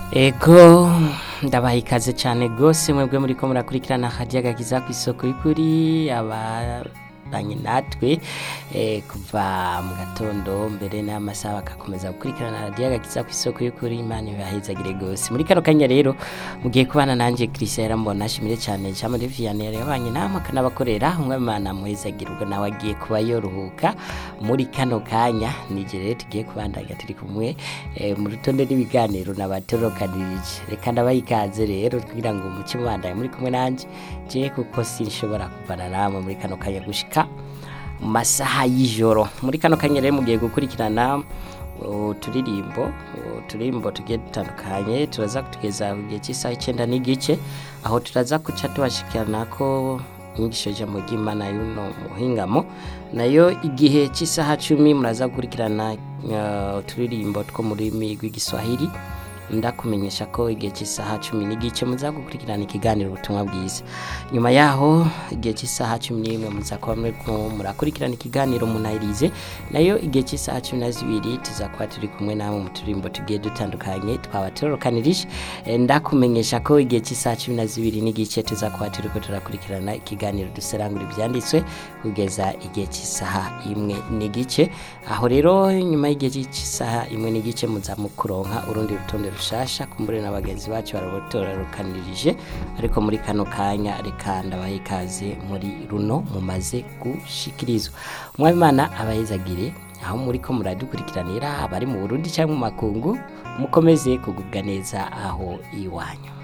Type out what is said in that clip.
ego ndabaha ikaze cyane rwose mwebwe muri ko murakurikirana hajya gakiza ku isoko y'ukuri abanye natwe eh, kuva mu gatondo mbere n'amasaha bagakomeza gukurikirana hajya gakiza ku isoko y'ukuri imana ibahezagire rwose muri kano kanya rero mugiye kubana nanjye Christian Yarambona ashimire cyane cyane Vianney yabanye namwe akanabakorera umwe imana muhezagire ubwo nawe agiye kuba yoruhuka muri kano kanya nije rero tugiye kubandanya turi kumwe eh, mu rutonde n'ibiganiro nabatorokanirije reka ndabaha ikaze rero kugira ngo umuce mubandanye muri kumwe nanjye je kuko sinshobora kuvana namwe muri kano kanya gushika mu masaha y'ijoro muri kano kanya rero mugiye gukurikirana uturirimbo uturirimbo tugiye dutandukanye turaza kutugeza ku gihe cy'isaha icyenda n'igice aho turaza guca tubashikirana ko inyigisho y'ijambo ry'imana y'uno muhingamo nayo igihe cy'isaha cumi muraza gukurikirana uh, uturirimbo two mu rurimi rw'igiswahili ndakumenyesha ko igihe cy'isaha cumi n'igice muza gukurikirana ikiganiro ubutumwa bwiza nyuma yaho igihe cy'isaha cumi n'imwe muza kuba muriko murakurikirana ikiganiro munayirize nayo igihe cy'isaha cumi na zibiri tuza kuba turi kumwe namwe mu turirimbo tugiye dutandukanye twaba turorokanirije Eh, ndakumenyesha ko igihe cy'isaha cumi na zibiri n'igice tuza kuba turiko turakurikirana ikiganiro duserangura ibyanditswe kugeza igihe cy'isaha imwe n'igice aho rero nyuma y'igihe cy'isaha imwe n'igice muza mukuronka urundi rutonde rushasha kumbure na bagenzi bacu barabotorarukanirije ariko muri kano kanya reka ndabaha ikaze muri runo mumaze gushikirizwa umwabimana abayizagire aho muri ko muradukurikiranira abari mu burundi cyangwa mu makungu mukomeze kugubwa neza aho iwanyu